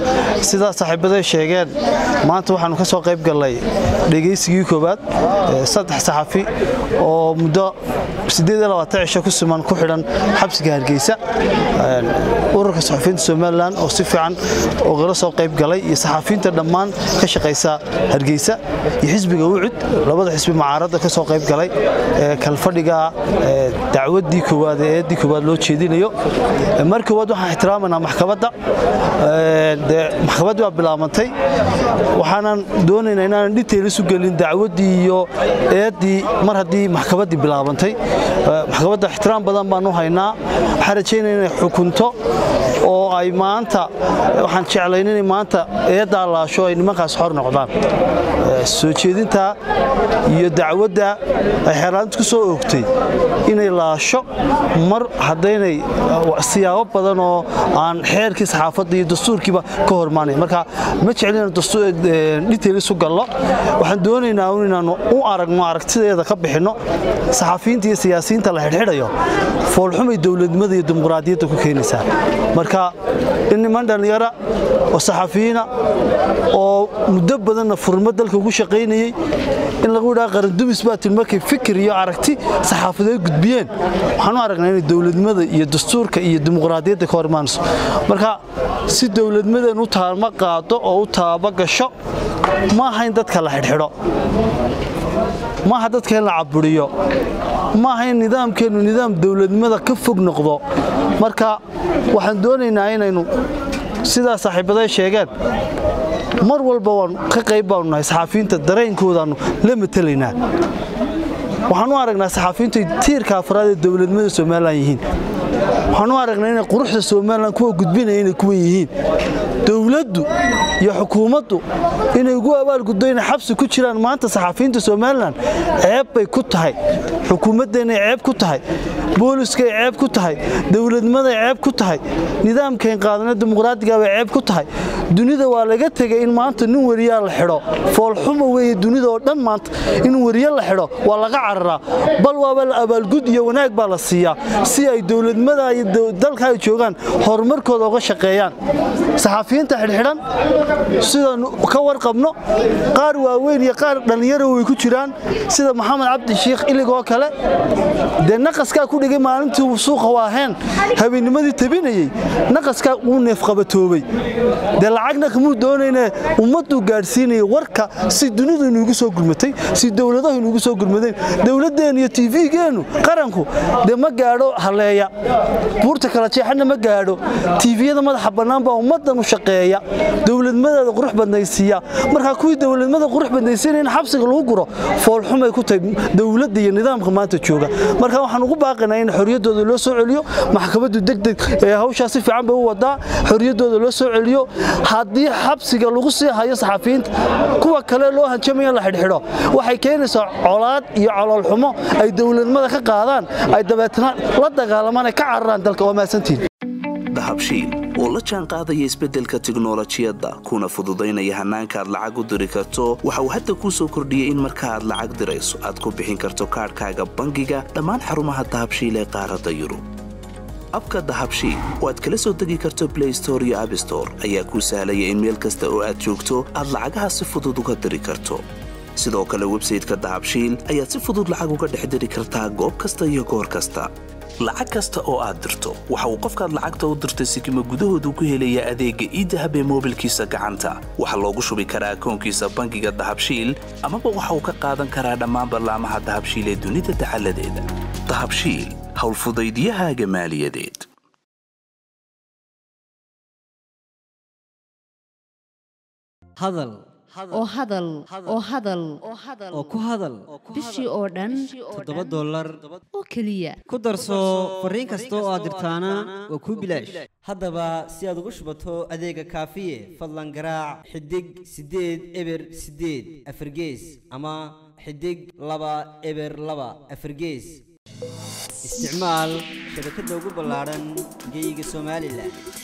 sidaa saaxiibaday sheegeen maanta waxaanu ka soo qayb gallay dhegaysigii koowaad saddex saxafi oo muddo cisho ku siman ku xidhan xabsiga hargeysa ururka saxafiyiinta somalilan oo si fiican ogala soo qayb galay iyo saxafiyiinta dhammaan ka shaqaysa hargeysa iyo xisbiga wucud labada xisbi mucaaradda ka soo qayb galay kalfadhiga dacwaddii koowaad ee eeddii koowaad loo jeedinayo mar koowaad waxaan ixtiraamanaa maxkamadda maxkamaddii waa bilaabantay waxaanan doonaynaa inaanan dhinteyla isu gelin dacwaddii iyo eeddii mar haddii maxkamaddii bilaabantay maxkamadda ixtiraam badan baan u haynaa waxaan rajaynaya inay xukunto oo ay maanta waxaan jeclayn inay maanta eeddaa laasho ay nimankaas xor noqdaan soo jeedinta iyo dacwadda ay xeerlaanta ku soo oogtay inay laasho mar haddaynay siyaabo badan oo aan xeerkii saxaafadda iyo dastuurkiiba ka hormaanay marka ma jeclin dhinteyl isu gallo waxaan doonaynaa inaannu u aragno aragtideeda ka bixinno saxafiyiinta iyo siyaasiyiinta la xidhxidhayo foolxumay dowladnimada iyo dimuqraadiyadda ku keenaysaa marka in niman dhallinyara oo saxafiyiina oo muddo badanna furmo dalka ugu shaqaynayey in lagu yidhaha qarandumis baa tin markay fikir iyo aragti saxaafadeed gudbiyeen waxaan u aragnaa inay dowladnimada iyo dastuurka iyo dimuqraadiyadda ka hor imaanayso marka si dowladnimadeen u taama qaado oo u taaba gasho ma aha in dadka la xidhxidho maaha dadka in la caburiyo maaha in nidaamkeennu nidaam dowladnimada ka fog noqdo marka waxaan doonaynaa inaynu sidaa saaxiibaday sheegeen mar walba waan ka qayb baanu nahay saxaafiyiinta dareenkoodaannu la matelaynaa waxaan u aragnaa saxaafiyiintu tiirka afraad ee dowladnimada somalilan yihiin waxaan u aragnaa inay quruxda somalilan kuwa gudbinaya inay kuwan yihiin dowladdu iyo xukuumaddu inay ugu abaalguddo inay xabsi ku jiraan maanta saxaafiyiinta somalilan ceeb bay ku tahay xukuumaddeenay ceeb ku tahay booliskay ceeb ku tahay dowladnimaday ceeb ku tahay nidaamkayn qaadana dimuqraadiga bay ceeb ku tahay dunida waa laga tegay in maanta nin weriyaa la xidho foolxuma weeye dunida oo dhan maanta in weriye la xidho waa laga cararaa bal waaba la abaalgud iyo wanaag baa la siiyaa si ay dowladnimada iyo dalka ay joogaan horumarkooda uga shaqeeyaan saxaafiyiinta xidhxidhan sidaanu ka warqabno qaar waaweyn iyo qaar dhallinyaro way ku jiraan sida maxamed cabdi shiikh iligoo kale dee naqaskaa ku dhigay maalintii suuqa waaheen habeennimadii tabinayey naqaskaa uu neefqabatoobay dee lacagna kamuu doonayne ummadduu gaadhsiinaya warka si dunidu inuugu soo gurmatay si dowladahu inuugu soo gurmadeen dowladdeennu iyo tvgeennu qaranku dee ma gaadho halleeya buurta kala jeexana ma gaadho tiifiyada madaxa bannaan baa ummaddan u shaqeeya dowladnimadeeda qurux badnaysiiya markaa kuwii dowladnimada qurux badnaysiinaya in xabsiga lagu guro foolxumay ku tahay dowladda iyo nidaamka maanta jooga marka waxaan ugu baaqaynaa in xorriyaddooda loo soo celiyo maxkamaddu degdeg hawshaa si fiican bay u wadaa xorriyaddooda loo soo celiyo haddii xabsiga lagu sii hayo saxafiyiinta kuwa kale loo hanjamaya la xidhxidho waxay keenaysaa colaad iyo coloolxumo ay dowladnimada ka qaadaan ay dabeetna la dagaalamaan ay ka cararaan dalka waa mahadsantiin dahabshiil oo la jaan qaadaya isbeddelka tiknolojiyadda kuna fududaynaya hannaanka aad lacag u diri karto waxa uu hadda kuu soo kordhiyey in marka aad lacag dirayso aad ku bixin karto kaadhkaaga bangiga dhammaan xarumaha dahabshiil ee qaaradda yurub abka dahabshiil oo aad kala soo degi karto blay store iyo abstore ayaa kuu sahlaya in meel kasta oo aad joogto aad lacagaha si fudud uga diri karto sidoo kale websayteka dahabshiil ayaad si fudud lacag uga dhex diri kartaa goob kasta iyo goor kasta lacag kasta oo aad dirto waxa uu qofkaad lacagta u dirtay sikima gudahoodu ku helayaa adeegga iidahab ee moobilkiisa gacanta waxaa loogu shubi karaa akoonkiisa bangiga dahabshiil amaba waxa uu ka qaadan karaa dhammaan ballaamaha dahabshiil ee dunida dacaladeeda dahabshiil howlfudaydyahaaga maaliyadeed hadal oo hadal oo hadal oo ku hadal bishii oo dhan toddoba dollar oo keliya ku darso fariin kasta oo aad dirtaana waa kuu bilaash haddaba si aad ugu shubato adeega kaafiye fadlan garaac xidig siddeed eber siddeed afargees ama xidig laba eber laba afargees isticmaal shabakadda ugu ballaadhan geyga somalilan